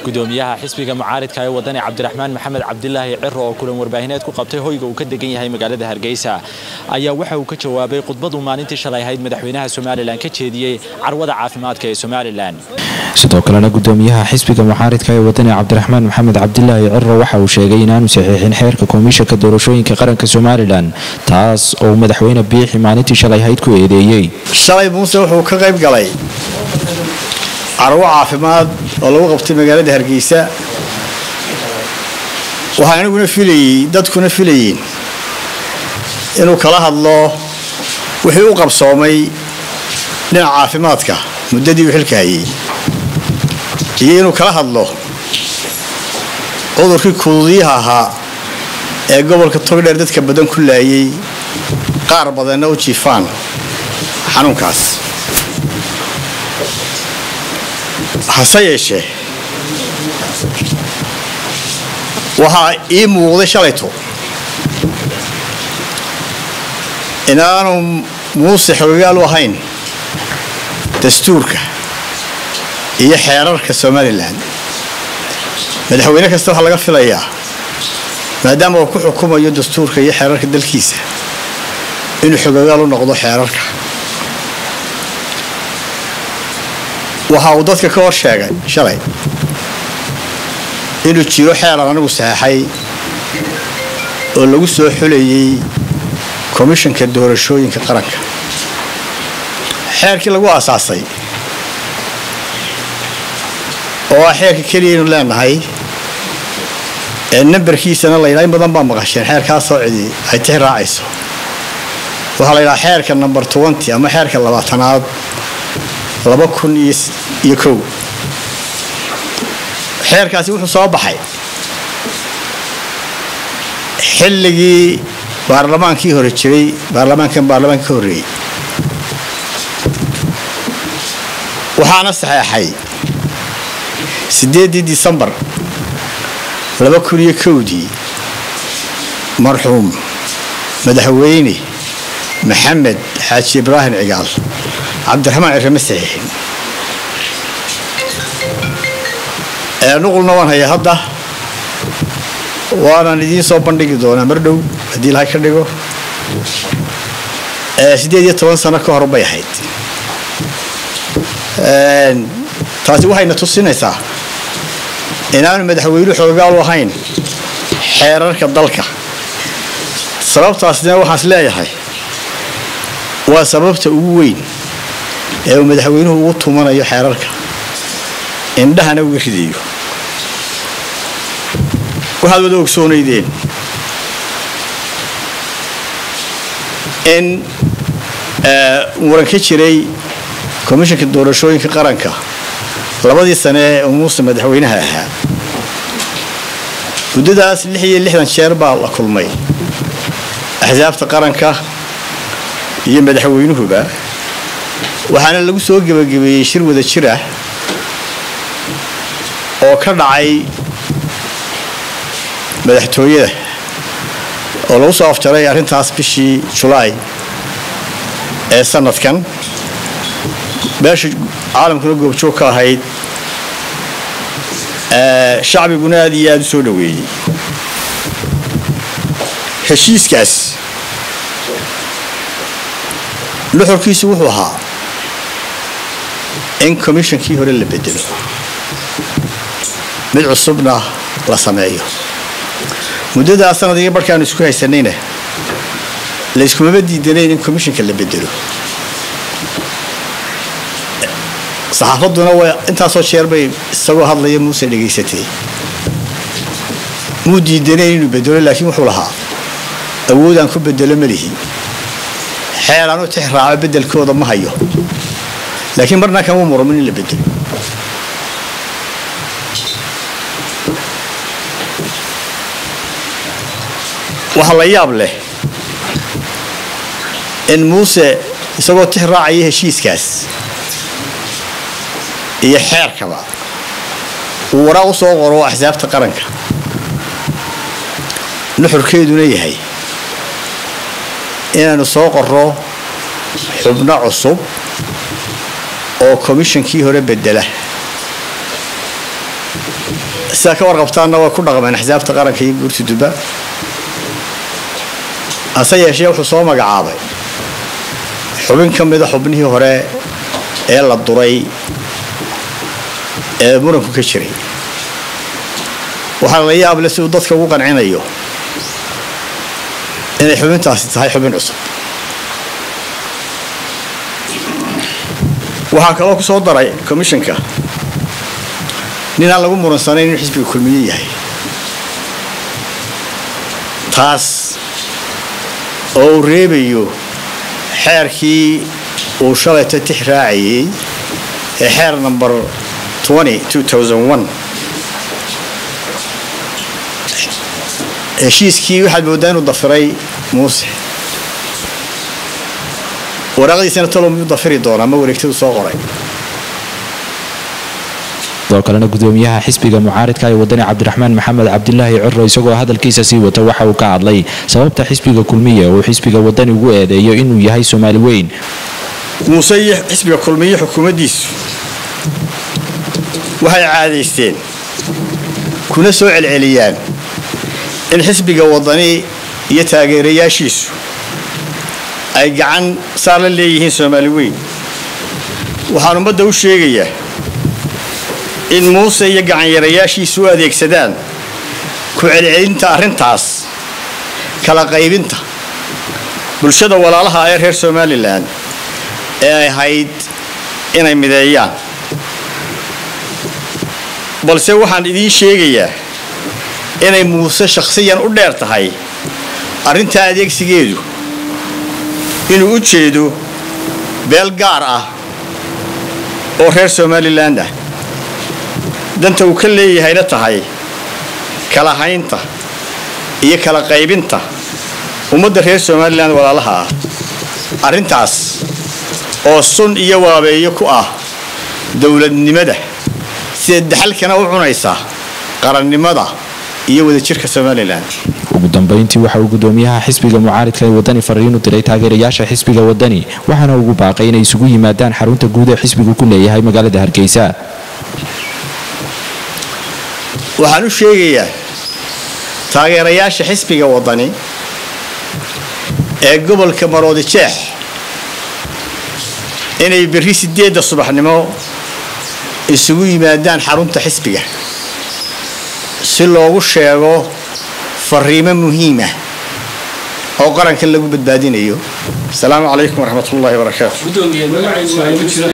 gudoomiyaha xisbiga mucaaridka ee wadani cabdiraxmaan maxamed cabdilaahi ciro oo kulan warbaahineed ku qabtay hoyga uu ka degan yahay magaalada hargeysa ayaa waxa uu ka jawaabay khudbaduu maalintii shalay ahayd madaxweynaha somalilan ka jeediyey carwada caafimaadka ee somalilan sidoo kalena gudoomiyaha xisbiga mucaaridka ee wadani cabdiraxmaan maxamed cabdilaahi ciro waxa uu sheegay inaanu saxiixin xeerka komishanka doorashooyinka qaranka somalilan taas oo madaxweyne biixi maalintii shalay ahayd ku eedeeyey shalay muuse wuxuu ka qayb galay carwo caafimaad oo lagu qabtay magaalada hargeysa waxaa aniguna filayey dadkuna filayeen inuu kala hadlo wixii u qabsoomay dhinaca caafimaadka muddadii uu xilka hayay iyo inuu kala hadlo cudurkii kududiyaha ahaa ee gobolka togdheer dadka badan ku laayay qaar badanna u jiifaan xanuunkaas hase yeeshee waxaa ii muuqday shalayto inaanu muuse xogagaal u ahayn dastuurka iyo xeerarka somalilan madaxweyne kasta waxaa laga filayaa maadaama uu ku xukumayo dastuurka iyo xeerarka dalkiisa inuu xogagaal u noqdo xeerarka waxa uu dadka ka hor sheegay shalay inuu jiro xeeran anigu saxeexay oo lagu soo xulayay komishanka doorashooyinka qaranka xeerkii lagu aasaasay oo ah xeerka keliyaynu leenahay ee nambarkiisana layidhaha in badan baa maqasheen xeerkaasoo cidi ay tix raacayso waxaa la yidhaha xeerka number twenty ama xeerka labaatanaad laba kun iyo kow xeerkaasi wuxuu soo baxay xilligii baarlamaankii hore jiray baarlamaankan baarlamaanka ka horreeyey waxaana saxeexay siddeeddii disembar laba kun iyo kowdii marxuum madaxweyne maxamed xaaji ibraahim cigaal cabdiraxmaan cirrama saxiixin nuqulna waan hayaa hadda waanaan idiin soo bandhigi doonaa mar dhow haddii ilahay ka dhigo siddeed iyo toban sano ka hor bay ahayd taasi waxayna tusinaysaa inaanu madaxweynuhu xoogaal u ahayn xeerarka dalka sababtaasina waxaan is leeyahay waa sababta ugu weyn ee uu madaxweynuhu ugu tumanayo xeerarka indhahana uga ridayo waxaad wada ogsoonaydeen in muran ka jiray komishanka doorashooyinka qaranka labadii sane ee muuse madaxweynaha ahaa muddadaas lix iyo lixdan jeer baa la kulmay axsaabta qaranka iyo madaxweynuhuba waxaana lagu soo gebagabeeyey shir wada jir ah oo ka dhacay madaxtooyada oo lagu soo afjaray arrintaas bishii julaay ee sanadkan beesha caalamkuna goobjoog ka ahayd shacbiguna aad iyo aada u soo dhoweeyey heshiiskaas nuxurkiisu wuxuu ahaa in komishankii hore la bedelo mid cusubna la sameeyo muddadaa sanadiga barhkaanu isku haysanayna layskumama diidanayn in komishanka la bedelo saxaafadduna waa intaasoo jeer bay isagoo hadlaya muuse dhegaysatay muu diidanayn inuu bedelo laakiin wuxuu lahaa awoodaan ku bedelo malihi xeelaan u tix raaco beddelkooda ma hayo laakiin marna kama muramin in la bedelo waxaa la yaab leh in muuse isagoo tix raacaya heshiiskaas iyo xeerkaba uu waraaq u soo qoro axsaabta qaranka nuxurkeeduna yahay inaanu soo qorro xubno cusub oo komishankii hore bedela sidaa ka warqabtaanna way ku dhaqmeen axsaabta qaranka iyo guurtudubba hase yeeshee wuxuu soo magacaabay xubin ka mida xubnihii hore ee la duray ee muranku ka jiray waxaa la yaable siduu dadka ugu qancinayo inay xubintaasi tahay xubin cusub waxaa kaloo ku soo daray commissionka nin aan lagu muransanayn inuu xisbiga kulmiye yahay taas oo uu reebayo xeerkii uu shalayta tix raacayay ee xeer number heshiiskii waxaad mooddaa inuu dafiray muuse waraaqdiisana talo miyuu dafiri doonaa ma wareegtadu soo qoray sidoo kalena gudoomiyaha xisbiga mucaaridka ee wadani cabdiraxmaan maxamed cabdilaahi ciro isagoo hadalkiisa sii wata waxa uu ka hadlay sababta xisbiga kulmiye uu xisbiga wadani ugu eedeeyo inuu yahay soomaali weyn muuse iyo xisbiga kulmiye xukuumaddiisu waxay caadaysteen kuna soo celceliyaan in xisbiga wadani iyo taageerayaashiisu ay gacan saar la leeyihiin soomaali weyn waxaan ummadda u sheegayaa in muuse iyo gacanyarayaashiisu u adeegsadaan ku celcelinta arrintaas kala qaybinta bulshada walaalaha ee reer somalilan ee ay ahayd inay mideeyaan balse waxaan idiin sheegayaa inay muuse shakhsiyan u dheer tahay arrintaa adeegsigeedu inuu u jeedo beel gaar ah oo reer somalilan ah danta uu ka leeyahayna tahay kala haynta iyo kala qaybinta ummadda reer somalilan walaalaha ah arrintaas oo sun iyo waabeeyo ku ah dowladnimada sida daxalkana u cunaysa qarannimada iyo wadajirka somalilan ugu dambeyntii waxa uu gudoomiyaha xisbiga mucaaridka ee wadani fariin u diray taageerayaasha xisbiga wadani waxaana ugu baaqay inay isugu yimaadaan xarunta guud ee xisbigu ku leeyahay magaalada hargeysa waxaan u sheegayaa taageerayaasha xisbiga wadani ee gobolka maroodi jeex inay berri sideedda subaxnimo isugu yimaadaan xarunta xisbiga si loogu sheego fariimo muhiimah oo qaranka lagu badbaadinayo asalaamu calaykum waraxmat ullahi wabarakaatu